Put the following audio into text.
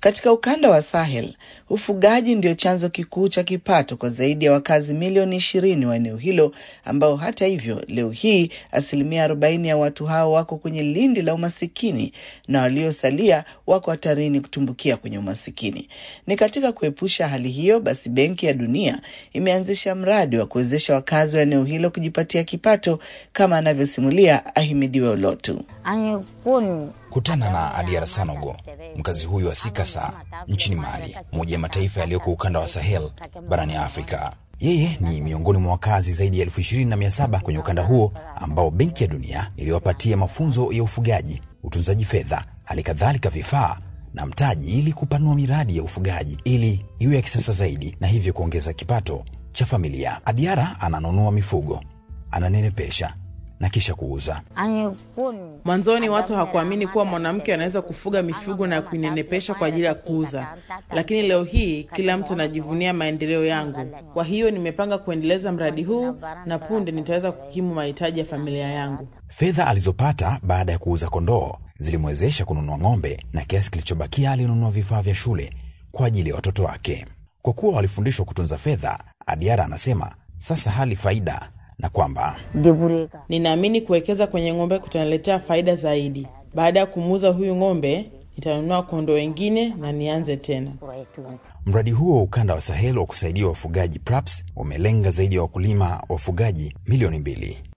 Katika ukanda wa Sahel, ufugaji ndio chanzo kikuu cha kipato kwa zaidi ya wakazi milioni ishirini wa eneo hilo, ambao hata hivyo leo hii asilimia arobaini ya watu hao wako kwenye lindi la umasikini na waliosalia wako hatarini kutumbukia kwenye umasikini. Ni katika kuepusha hali hiyo, basi Benki ya Dunia imeanzisha mradi wa kuwezesha wakazi wa eneo hilo kujipatia kipato, kama anavyosimulia Ahimidiwe Olotu. Kutana na Adiara Sanogo, mkazi huyu wa Sikasa nchini Mali, moja ya mataifa yaliyoko ukanda wa Sahel barani Afrika. Yeye ni miongoni mwa wakazi zaidi ya elfu ishirini na mia saba kwenye ukanda huo ambao Benki ya Dunia iliwapatia mafunzo ya ufugaji, utunzaji fedha, hali kadhalika vifaa na mtaji ili kupanua miradi ya ufugaji ili iwe ya kisasa zaidi na hivyo kuongeza kipato cha familia. Adiara ananunua mifugo, ananenepesha na kisha kuuza. Mwanzoni watu hawakuamini kuwa mwanamke anaweza kufuga mifugo na kuinenepesha kwa ajili ya kuuza, lakini leo hii kila mtu anajivunia maendeleo yangu. Kwa hiyo nimepanga kuendeleza mradi huu na punde nitaweza kukimu mahitaji ya familia yangu. Fedha alizopata baada ya kuuza kondoo zilimwezesha kununua ng'ombe na kiasi kilichobakia alinunua vifaa vya shule kwa ajili ya watoto wake. Kwa kuwa walifundishwa kutunza fedha, Adiara anasema sasa hali faida na kwamba Ninaamini kuwekeza kwenye ng'ombe kutaniletea faida zaidi. Baada ya kumuuza huyu ng'ombe, nitanunua kondoo wengine na nianze tena. mradi huo wa ukanda wa Sahel wa kusaidia wafugaji PRAPS umelenga zaidi ya wakulima wafugaji milioni mbili.